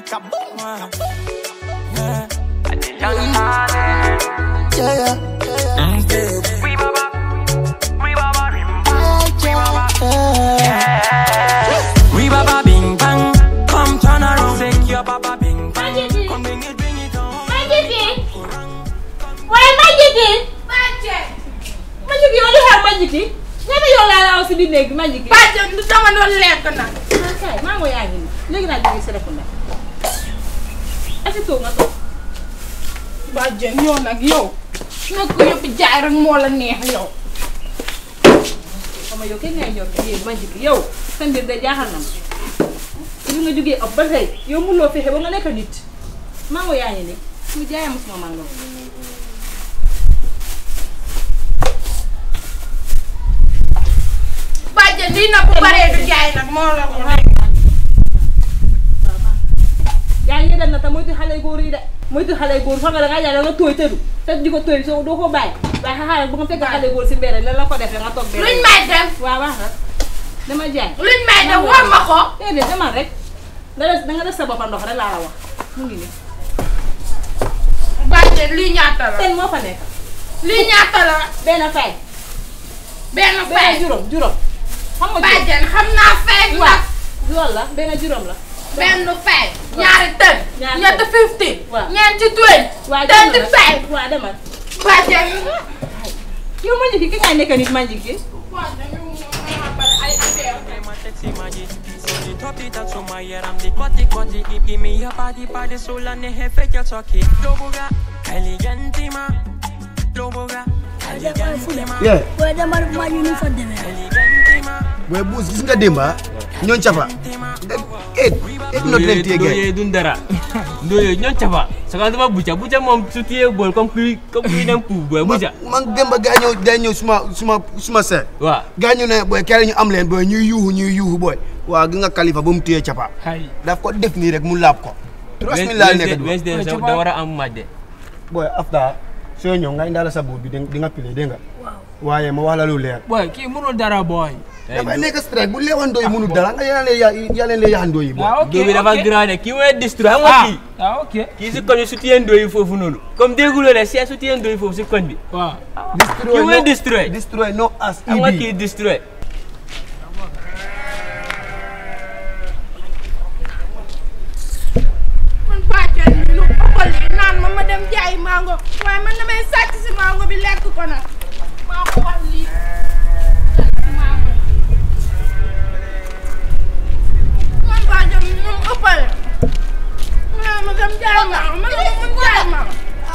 Kaboom! Yeah, yeah, yeah. We baba bing bang, come turn around, take your baba bing bang, come bring it, bring it on. Majiki waaye Majiki Majiki yow li xew Majiki ñaata yow laa la aw si biir néeg bi Majiki bàjjen du dama doon lekk nag. ah kay maa ngi yaa ngi nii léegi naa jógee Serekunda asi toog nga toog bàjjen yow nag yow. nag ko yëpp jaay rek moo la neex yow. xam nga yow kenn ngay ñor yéen Majiki yow sa mbir de jaaxal na ma te bi nga jógee ab ba tey yow mënuloo fexe ba nga nekk nit maa ngi yaa ngi nii su jaayee mosuma mango bàjjen lii nag bu baree du jaay nag moo la ko nekk. yaa ngi dem na te moytu xale góor yi de moytu xale góor fa nga da ngaa jaay da nga tooy tëdu te di ko tooy soo doo ko bàyyi waaye xaaral bu nga fekk xale góor si mbedd la la ko defee nga toog luñ may def waaw baax na dama jaay luñ may def war ma ko. déedéet demal rek da des da nga def sa boppa ndox rek laa la wax mu ngi nii bàjjen lii ñaata la. ten moo fa nekk lii ñaata la. benn fay benn benn fay. juróom juróom xam nga juróom bàjjen xam naa fay nag. waaw loolu la benn juróom la benn fay. ñaari tën. Ñaari ñetti tën. fifty. Waaw. ñeenti twenty. waaw twenty demal five. waaw demal bàjjen. yow ma njëkki ki ngay nekk nit ma njëkki bàjjen yow moom dama bari ay affaire. My sexy magic, so the top it up to my ear, I'm the cutty cutty, give, give me your body, body, soul and the head, fake your talkie. Loboga, elegantima, Loboga, elegantima, Yeah, Boy, dama def maa ñu ñu fa demee. elegantima. boy buus gis nga démba ñoon cafa et et no leen téye gay Ndoye dun dara Ndoye ñoon cafa saka dama buca buca moom su téye bool comme kuy comme kuy dem puuf boy buca man démba gaa ñëw gaa ñëw suma suma suma seet waaw gaa ñu ne boy kere ñu am leen boy ñuy yuuxu ñuy yuuxu boy waaw gi nga kalifa ba mu téye capa hay daf ko def nii rek mu laab ko trois mille laa nekk di Wednesday sa da war a am match de boy after soo ñëw nga indaale sa buur bi di di nga pile dégg nga waaye ma wax la lu leer boy kii mënul dara boy. dafay nekk strike bu leewandoo yi mënul dara nga yàlla leen yàlla leen yaxandoo yi boy ah ok doo bi dafa ok. grand de kii mooy destroy xam nga ah kii ah ok. kii si koñ bi su téye Ndoye foofu noonu comme dégguloo de si su téye Ndoye foofu si koñ bi waaw. destroy kii mooy no destroy destroy no as xam nga ibi kii destroy man bàjjen bi lu ëppal yi naan ma ma dem jaayi mango waaye man damay sàcc si mango bi lekk ko nag maa ko wax lii sàcc si mango man bàjjen bi moom ëppale ma ma dem jaayi mango man ma mun jaayi mango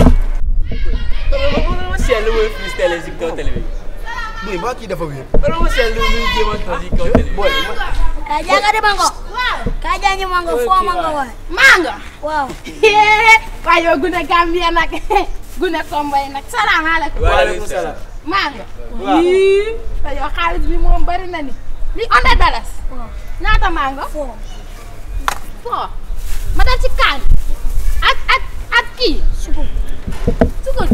ma seetlu mooy freestyle si kaw télé bi boy ba kii dafa wéer wala ma seetlu muy jéem a toog si kaw télé bi Kaa jaaga de mango. waaw Kaa jaañi mango foo mango waay. mango Waaw. waaye yow gune Gambia nag gune Komboy nag salaamaaleykum waaleykum salaam mango yii te yow xaalis bi moom bari na ni li onda dalas ñaata mango Foo. foo ma def ci kaan ak ak ak kii Sukur. sukur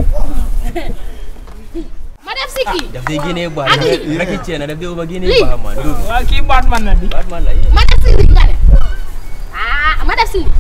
ma def si kii daf day génnee baax Ak lii. rek ci na daf day uba génnee Lii. baax man doobi waa kii Batman la di. Batman la yee ma def si lii nga ne ah ma def si lii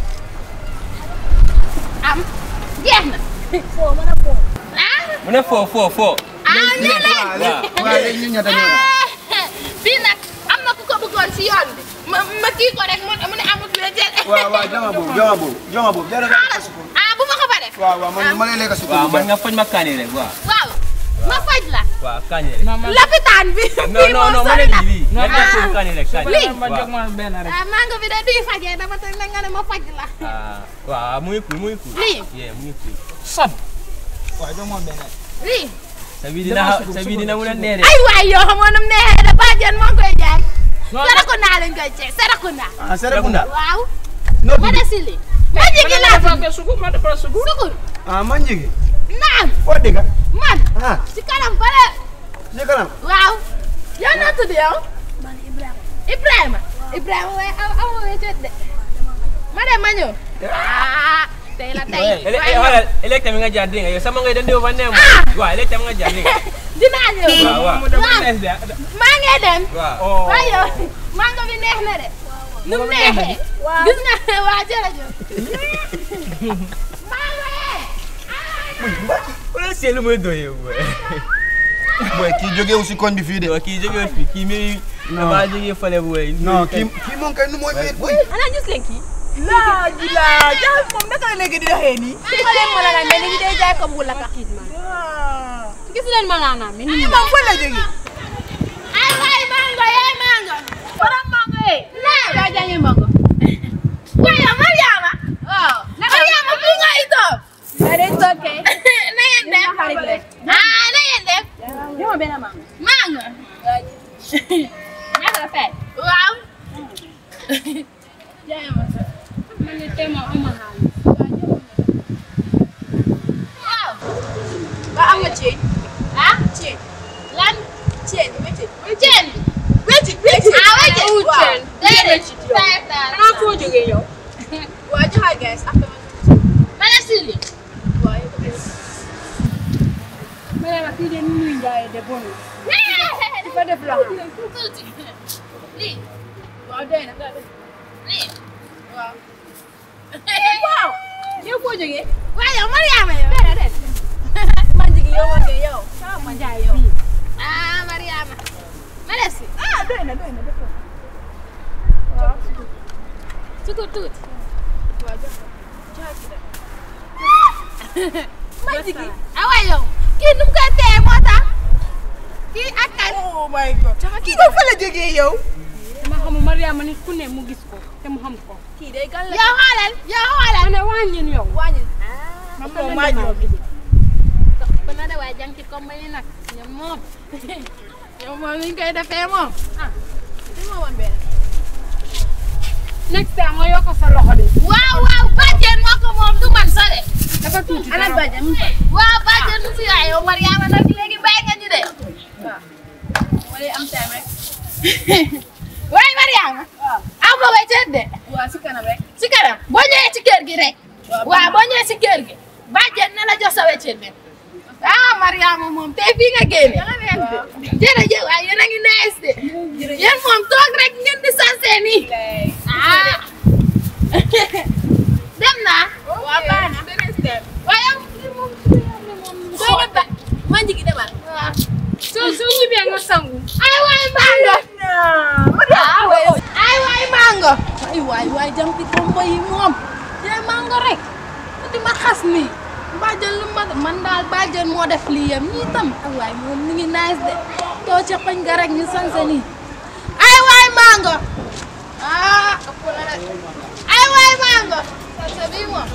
am jeex na Foo ma ne foo. ah mu ne foo foo foo ah nee leen waaw waaw léegi ñu ñetta ñoo bii nag am na ku ko bëggoon si yoon bi ma ma kii ko rek mu mu ne amut la jël waaw waaw jama boobu jama boobu jama boobu jara ah bu ma ko fa def waaw waaw man ma lay lekk sukur waaw bu man baax nga foj ma kaani rek waaw waaw ma faj la waaw kaani rek lopitaan bi non fii non moom non ma sori ne na lii nga def foofu kaani rek kaani Lii. ma jox ma benn rek. ah mango bi de duy fajee dama teg na nga ne ma faj la ah waaw muy cool muy cool Lii. yee muy cool son. waaw jox ma benn. lii sa bi dina sa bi dina mun a neere ay waay yoo xamoon nam neexee da bàjjen moo koy jaay Serekunda lañ koy cee Serekunda ah Serekunda waaw no ma def si lii ma jigi laa defal ko sukur ma defal sukur. sukur ah man jigi naam foo dégg man ah si kanam fale si kanam waaw yow noo tudd yow Man Ibrahima. Ibrahima Ibrahima waaye aw aw ma wéccet de ma dem ma ñëw ah tey la tey ele waaye xoolal elek tamit nga jaar dégg nga yow sama ngay dande fa neem waaw elek tamit nga jaar dégg nga dinaa ñëw waaw waaw mu dama neex de. maa ngi dem waaw oh. waaye yow mango bi neex na de nu mu neexee gis nga waa jërëjëf Wala seelu mooy doyee boy. boy kii jógewu si koñ bi fii de Wa kii jógee fi kii mi dafa jógee fale boy. non kii kii moom kay nu mooy wéet boy ana gis leen kii laa ji laa jaay moom naka la nekk di doxee nii. ma leen mën a naan mais ni day jaay ko bu la ka gis leen ma naa naa mi Ay moom fan la jógee. ay waay mango yaay mango borom mango yi naa kaa jàngi mango waaye Mariama waaw Mariama fi nga ito day toke na ngeen def ah na ngeen def jox ma benn mango mango ñaata la fay waaw man ne tey moom am ma xaalis waaw ba am nga ceeb. ah ceeb. lan ceeb wéccet. ceen wéccet wéccet. ah wéccet waaw ceen déedéet wéccet yow. five daal xanaa foo jógee yow waa joxal guys after ma. ma ne sili waaw yow ko def. ma ne la kii de ni muy njaayee de bon dafa def la tuuti lii waaw doy na. lii waaw. waaw yow foo jógee waaye yow Mariama yow man jigi yow man de yow. sama ma jaay yow. ah Mariama ma ne si ah doy na doy na def ko. tuuti tuuti waaw jox ko. joxal ci dem. man jigi. awa yow kii nu mu koy téye moo tax kii ak kan oh my god. kii ba fa la jógee yow. dama xamul Mariama nit ku ne mu gis ko te mu xam ko kii day gan la. yow xoolal yow xoolal ma ne wàññin yow wàññi. man moom maa ñëw bi. ba na de waaye jàng ci comme yi nag ñoom moom yow moom ni ñu koy defee moom ah li ma woon benn. next time nga yokk sa loxo de waaw waaw bàjjen moo ko moom du man sa de dafa tuuti ana dara. bàjjen mu fa. waaw bàjjen du fi yaay yow Mariama nag léegi bàyyi nga ñu de waaw. ma lay am time rek. waaye Mariama waaw. aw ma weccet de waaw si kanam rek. ci kanam boo ñëwee ci kër gi rek waaw boo ñëwee ci kër gi bàjjen na la jox sa weccet bi ah Mariama moom tey fii nga génne jërëjëf waaye yéen a ngi nice de yéen moom toog rek ngeen di sansé nii ah dem naa waaw baax na beneen step. waaye moom doy na ba man jigi demal. waaw soo soo ñibbee nga sangu ay waay mango ay waay mango ay waay waay jam ci kombo yi moom jee mango rek di ma xas nii bàjjen lu ma man daal bàjjen moo def lii yam ñii tam ay waay moom mi ngi nice de too ca pañ ga rek ñu sanse nii ay waay mango ah ay waay mango sanse bii moom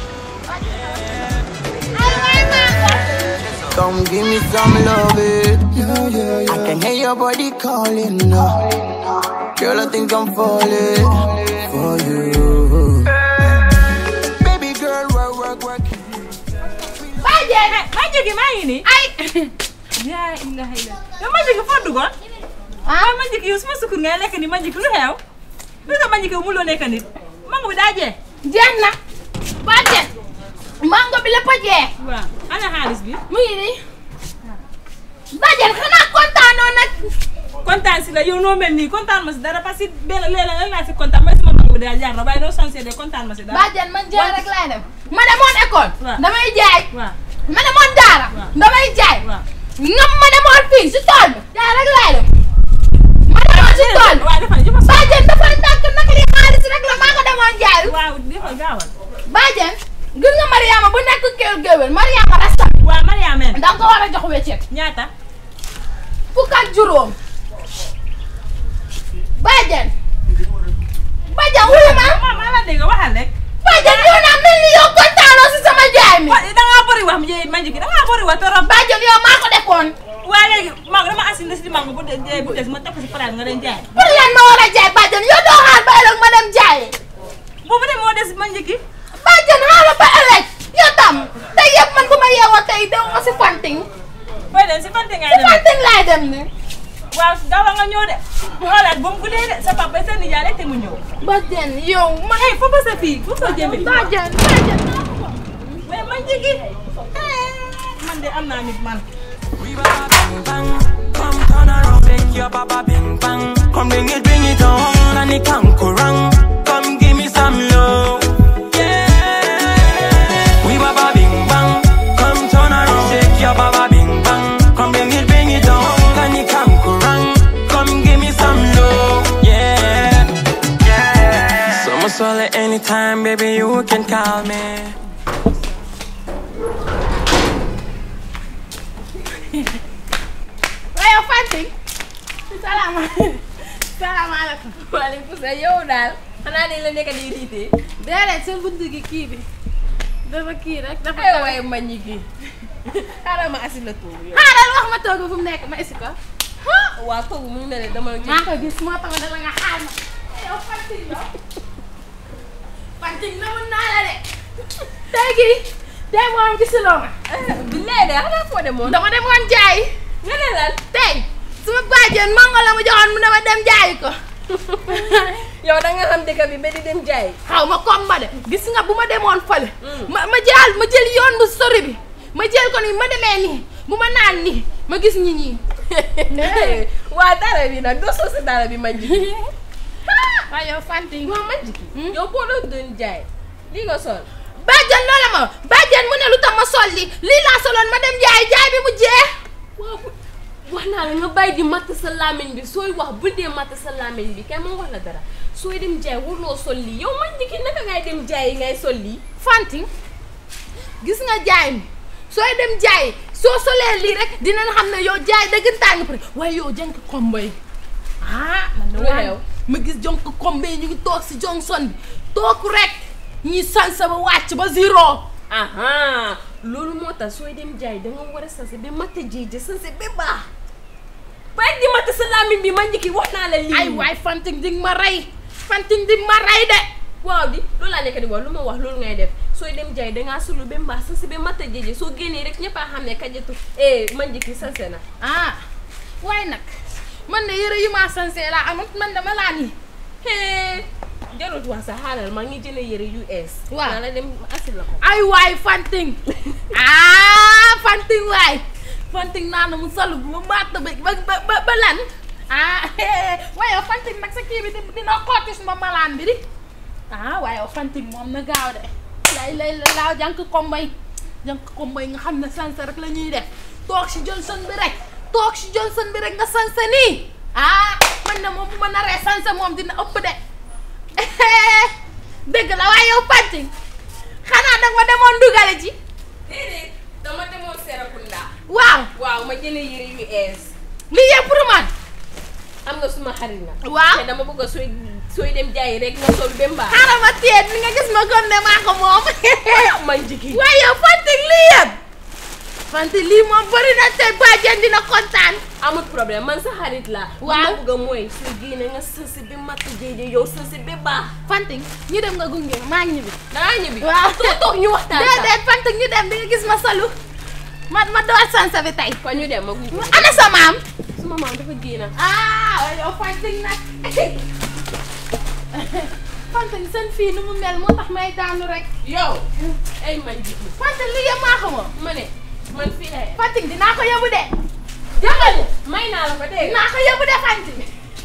ay waay mango Come give me some love, it. I can hear your body calling now. Girl, I think I'm falling for you. Baby girl, work, work, work. bàjjen ma jóge maa ngi nii ay yaa ilaha illa yow ma jóge foo duggoon ah ma jóge yow suma sukkur ngay lekk ni ma jóge lu xew lu tax ma jóge mu loo nekk nit mango bi daa jee jeex na bàjjen mango bi lépp a jeex waaw ana xaalis bi mu ngi nii bàjjen xanaa kontaanoo nag kontaan si la yow noo mel nii kontaan ma si dara parce que benn léeg-léeg lan laa si kontaan may sama mango bi daa jaar na waaye noo sansee de kontaan ma si dara bàjjen man jaay rek laay dem ma demoon école Waaw. damay jaay waaw ma demoon daara Waaw. damay jaay waaw ngam ma demoon fii si tool bi jaay rek laay dem ma demoon si tool bi waaw dafa dafa so bàjjen dafay ndànk nag li xaalis rek la maa ko demoon jaay waaw dafa gaawal bàjjen gis nga Mariama bu nekk kéwél géwél Mariama rasta waaw Mariama men danga ko war a jox weccet ñaata fukk ak juróom bàjjen bàjjen wuyu ma ma maa la dégg waxal rek bàjjen yow naa mel ni yow kontaanoo si sama jaay mi wa da ngaa bëri wax mi ma jóge da ngaa bëri wax torop bàjjen yow maa ko defoon waaye léegi mango dama assis si mango bu dee bu des ma topp si palaat nga leen jaay pour lan ma war a jaay bàjjen yow doo xaar ba ëllëg ma dem jaayi boobu de moo des ma njëkki bàjjen xaaral ba ëllëg yow tam tey yëpp man bu ma yeewoo tey dem ma si fanting fooy dem si fante ngay si dem fanting laay dem ne waaw gaawal nga ñëw de xoolaat ba mu guddee de sa papa sa nijaay rek te mu ñëw bàjjen yow ma hey foofu sa fii fu soo jëmee bàjjen bàjjen mais ma njëkki man de am naa nit man We baba bang bang, come turn around, make your baba bing bang. Come bring it, bring it on, and it can go wrong. Come give me some swallow anytime, baby, you can call me. waaye Fatick salaamaaleykum salaamaaleykum. waaleykum salaam yow daal xanaa dañ la nekk di riitee. déedéet sa bunt gi kii bi dafa kii rek dafa. ay waaye mañ ñi kii xaaral ma asi la tuur yow. xaaral wax ma toog fu mu nekk ma esi ko. waa kooku mu ngi ne dama. maa ko gis moo tax dama nga xaar ma. yow Fatick la. Fatick na mun naa la de. tey gii tey moom gisuloo ma. bi lee de xanaa foo demoon. dama demoon jaay. nga ne lan. tey suma bàjjen mango la ma joxoon mu dama dem jaayi ko. yow da nga xam dëkk bi ba di dem jaay. xaw ma komba de gis nga bu ma demoon fële. ma ma jaal ma jël yoon bu sori bi ma jël ko nii ma demee nii bu ma naan nii ma gis ñi ñii. waa dara bi nag doo soosi dara bi mañ jiki. waaye yow Fatick. waaw mañ jiki. yow boo doon doon jaay lii nga sol. bàjjen loola ma bàjjen mu ne lu tax ma sol li lii laa soloon ma dem jaay jaay bi mu jeex. waaw wax naa la nga bàyyi di matt sa làmmiñ bi sooy wax bul dee matt sa làmmiñ bi kay ma wax la dara sooy dem jaay waruloo sol lii yow man jiki naka ngay dem jaay yi ngay sol lii. Fatick gis nga jaay mi sooy dem jaay soo solee lii rek dinañ xam ne yow jaay dëggantaan nga pare waaye yow jënk kombo yi ah man de Lu waaye xew? ma gis jonk kombo yi ñu ngi toog si Johnson bi toog rek ñi sansa ba wàcc ba zéro aha loolu moo tax sooy dem jaay da nga war a sanse ba matt jéejë sanse ba baax bàyyi di matt sa làmmiñ bi man jiki wax naa la lii. ay waay Fatick di nga ma rey Fatick di nga ma rey de waaw di loolu laa nekk di wax lu ma wax loolu ngay def sooy dem jaay dangaa sulu ba mbaax sanse ba matt jéejë soo génnee rek ñëpp a xam ne kajatu eh man jiki sanse na. ah waaye nag man de yëre yu ma sansee laa amut man dama laa nii hee jarut wax sa xaaral maa ngi jënd yëre US. Waaw. naa la dem asil la ko. ay waay Fatick ah Fatick waay Fatick naa na mu sol bu ma matt ba ba ba ba lan ah waaye yow Fatick nag sa kii bi di- dina xotti suma malaan bi di ah waaye yow Fatick moom na gaaw de lay lay la laaw jànk kombay jànk kombay nga xam ne sanse rek la ñuy def toog si Johnson bi rek toog si Johnson bi rek nga sanse nii ah man na moom bu ma naree sanse moom dina ëpp de dëgg la waaye yow Fatick xanaa danga ma demoon dugale ji déedéet dama demoon Serekunda. waaw waaw ma jënd yëre US. lii yëpp pour man am nga suma xarit na. waaw te dama bëgg a sooy sooy dem jaayi rek nga sol ba mbaax. xaaral ma téye ni nga gis ma comme ne maa ko moom man jiki. waaye yow Fatick lii yëpp Fatick lii moom bëri na te bàjjen dina kontaan amul problème man sa xarit la. Waaw. li ma bëgg a mooy sooy génne nga sansi ba matt jéejë yow sansi ba baax. Fatick ñu dem nga gunge ma maa ngi ñibbi dangaa ñibbi. waaw toog toog ñu waxtaan sax. déedéet Fatick ñu dem di nga gis ma solu ma ma door sansa bi tey kon ñu dem ma gunge. ana sa maam suma maam dafa génn. ah waaye yow Fatick nag Fatick seen fii nu mu mel moo tax may daanu rek yow. ay man jiki. Fatick lii yëpp maa ko moom ma ne man fii la Fatick dinaa ko yóbbu de jàngal may naa la ko dégg nga. dinaa ko yóbbu de Fatick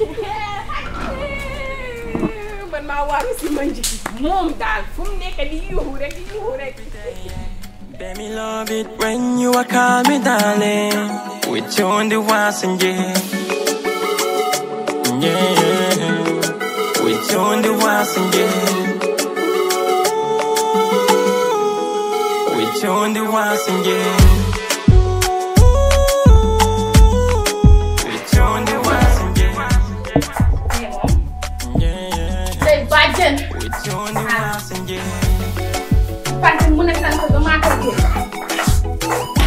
man maa waaru si man jiki. moom daal fu mu nekk di yuuxu rek di yuuxu rek. Baby, love it when you are call me darling. With you on the wasn't yeah. Yeah. With you on the wasn't yeah. With you on the wasn't yeah. With you on the wasn't yeah. Yeah, yeah. day bàjjen With you on the wasn't yeah. Fatick mu ne sant ba maa ko jël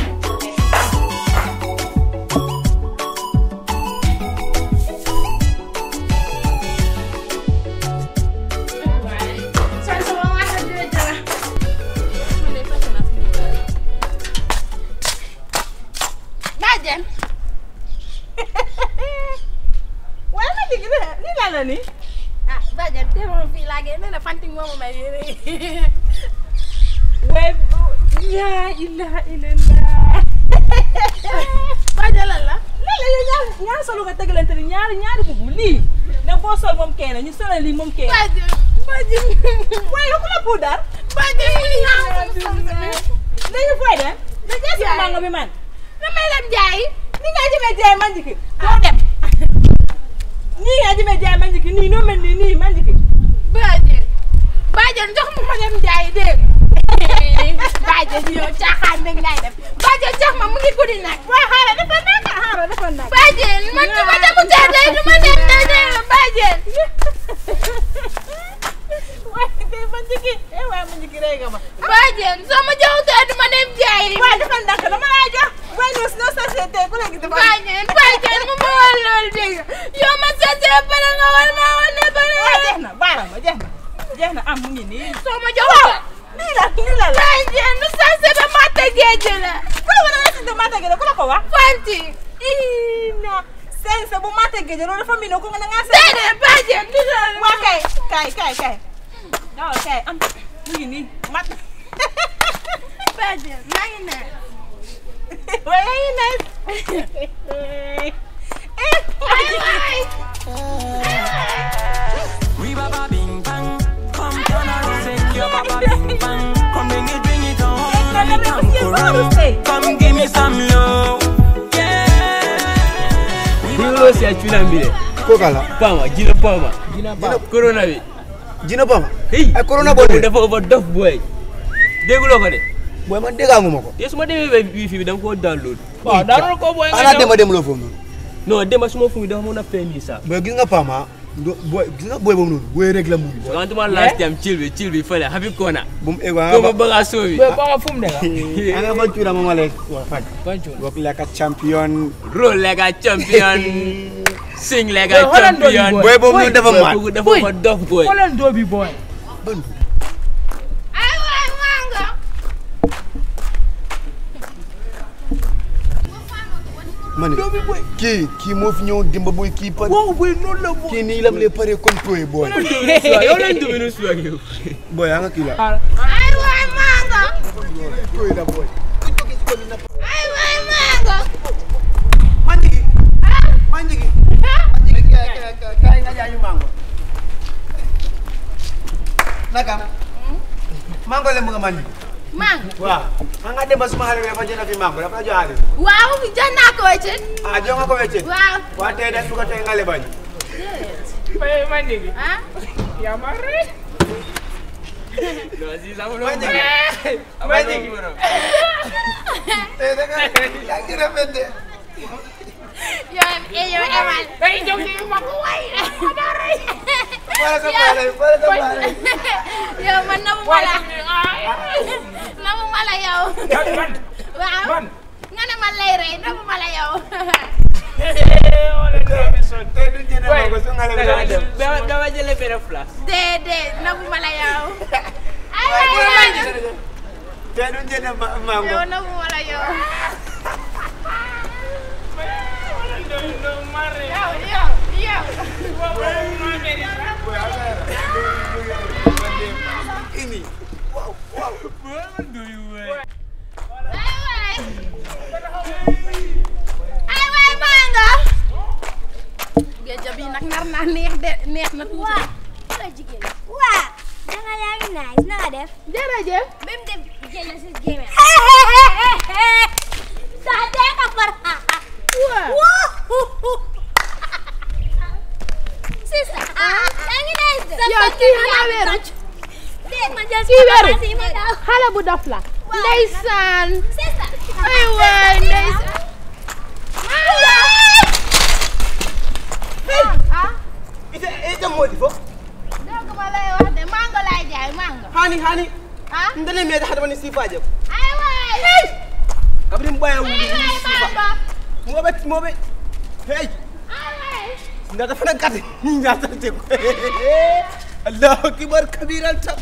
sant ba maa ko jël jëla bàjjen waaye ma jigi li la la ni ah bàjjen te moom fii laa génn nee na Fatick moomu may yére waaye yaa ilaha illallah bàjjen lan la lii la yow ñaar ñaar solo nga tegalante ni ñaari ñaari bubu lii ne boo sol moom kenn ñu solal lii moom kenn bàjjen bàjjen waaye ku la puudar bàjjen mu ñaaw dañu fooy dem da jeex si mango bi man damay dem jaayi ni nga jëmee jaay man jiki doo dem nii nga jëmee jaay man jiki nii noo mel nii nii man jiki bàjjen rey nga ma. bàjjen soo ma joxutee du ma dem jaayi. waaye defal ndànk dama lay jox. waaye ñun suñu société ku nekk dafa. bàjjen bàjjen mu ma war loolu dégg nga yow ma sasee pare nga war maa war ne pare waaw jeex na baaral ma jeex na. jeex na am mu ngi nii. soo ma joxutee. lii la lii la la. bàjjen nu sasee ba mata géej la. ku la war a si de mata géej ku la ko wax. fanti. ii na sense bu mata géej loolu dafa mii ne ko nga ngaa sense. déedéet bàjjen du loolu. waa kay kay kay kay. waaw kay am mu ngi nii mat. bàjjen maa ngi ne. waaye yaa ngi nice. We baba bing bang. Come turn around, take your baba bing bang. Come bring it, bring it on. Come around. Come give me some love. Yeah. Hilo si achuna mbile. ko kala Pama, jina pama. Jina pama. Corona bi. jina bama Hey. ay corona boo de dafa overdose boy. Dégguloo ko de. boy man déggaanguma ko Te su ma demee ba wifi bi dama koo download. Waaw, download ko boy ana dema dem loo foofu noonu Non, dema suma fu mi dafa mën a feeñ nii sax. boy gis nga pama ndo boy gis nga boy boobu noonu boy rek la mu ngi Parce que man last time chill bi chill bi fële happy corner. bu mu ego Ko ma bëgg a soobi. pama fu mu nekk anga ban cuura mama lay wa faj wok like a champion Roll like a champion. Sing like a Boy, Holland doo bi champion. boy. boy boobu noonu dafa Boy, mat kooku dafa overdose boy. xoolal doobi boy. ay waay manga. ma ne kii kii moo fi ñëw dimba boy kii pare waaw boy noonu la boy. kii nii lam lay pare comme toy boy Yow leen dumi nu suwa yow. boy anga kii la ay waay manga. toy la boy ay waay manga. manjigi manjigi kay nga jaayu mango nakam mango le mu nga manjigi manga. waaw anga dem ba suma xale bi dafa jënd fi mango dafa la jox xaalis waaw jënd naa ko ci. ah jox nga ko wecce waaw. waa tey de su ko tey nga lebañ Boy man dégg. ah. yaa ma rey. Non, si sama manjigi manjigi tey da nga yaa ngi rafet de yow eh yow Emal. day jóg di ma ko waay. wala sa baale wala sa baale yow man namu ma la. namu ma la yow. man waaw. man. nga ne man lay rey namu ma la yow. tey du jënd mango su nga lebañ dem Dama dama jëlee benn flash. déedéet namu ma la yow. ay waaye waay bu la manga. jënd tey du jënd ma- mango yow namu ma la yow. yow yow yow. ini ay waay. ay waay manga. géej bi nag nar naa neex de neex na tuuti. waa wala jigéen waa danga yaa ngi nice na nga def jërëjëf. même def jël na si gémé saa tee ka far waa sista yaa ngi nice de yow kii xanaa weeru. déet ma jël kii weeru. si ma daw xale bu dof la. ndeysaan. sista ay waay ndeysaan. ah. ite ite modi fo dégg ma lay wax de mango laay jaay mango. hani hani ah. ndele me hada woni sifaje ay waay. kabrim baya wuli ay waay mango. mobe mobe hey ay waay. ndata fana kati ndata te ko allahu akbar kabiran tam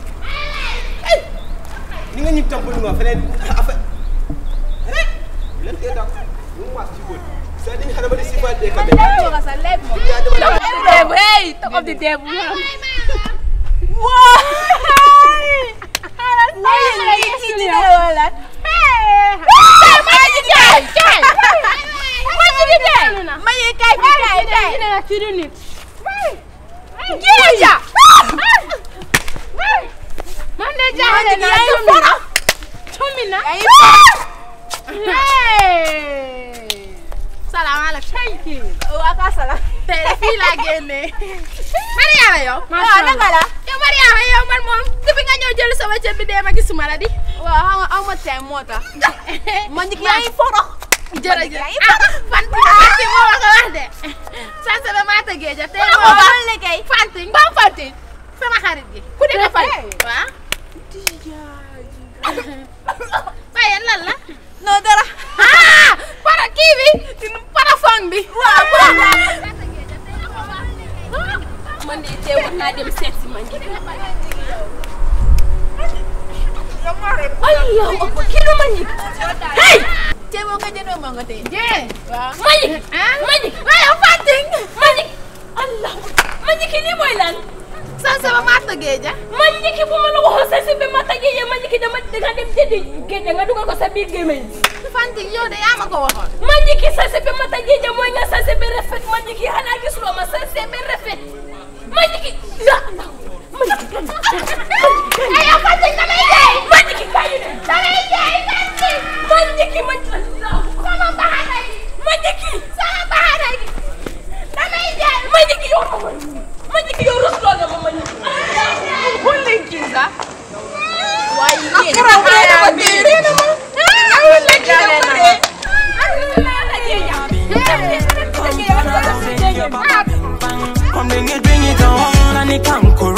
ni nga ñu tampul ma fenen afa len te dak ñu wax ci wol sa di hada woni sifaje ka be Debu, hey, top of the devil. Salaamaaleykum. waa ka salaam. tey de fii laa génnee. Mariama yow. waaw naka la yow Mariama yow man moom depuis nga ñëw jël sama ceeb bi dee ma gisuma la di. waaw xam nga aw ma tey moo tax ma njëkk yaa ngi foro jërëjëf ah Fanta Fanta moo ma ko wax de. sant ba Maata Géeja tey moo ko ma ban liggéey Fanti Mbam Fanti sama xarit gi. ku di ko fay waaw. waaye lan la. non dara. ah para kii bi. parafon bi. waaw man de tey war naa dem seet si man njëkk. Allahu akbar kii du man njëkk. hey. Cee boo ko jëndoo moo nga tey. jee. waaw. man njëkk. man njëkk. waaye Fatick. man njëkk. Allahu akbar man njëkk lii mooy lan. sa sama maata géeja. man njëkk bu ma la waxoon sa si bi ma tàggee man njëkk dama danga dem jëndi génne nga dugal ko sa biir gémmiñ. Fatick yow de yaa ma ko waxoon. man njëkk sa si bi ma tàggee mooy nga sa si bi rafet man njëkk xanaa gisuloo ma sa si bi rafet man njëkk ya Allah man njëkk ay yow Fatick damay jaay. man njëkk kaay ne damay jaay Fatick. man njëkk man Allah sama baxana gi. man njëkk sama baxana gi. damay jaay. man njëkk yow man njëkk yow rusloo nga ma man njëkk Hulli kinga. waaye yéen Akara haya mi. Hulli jale na. Come bring it, bring it on, and it can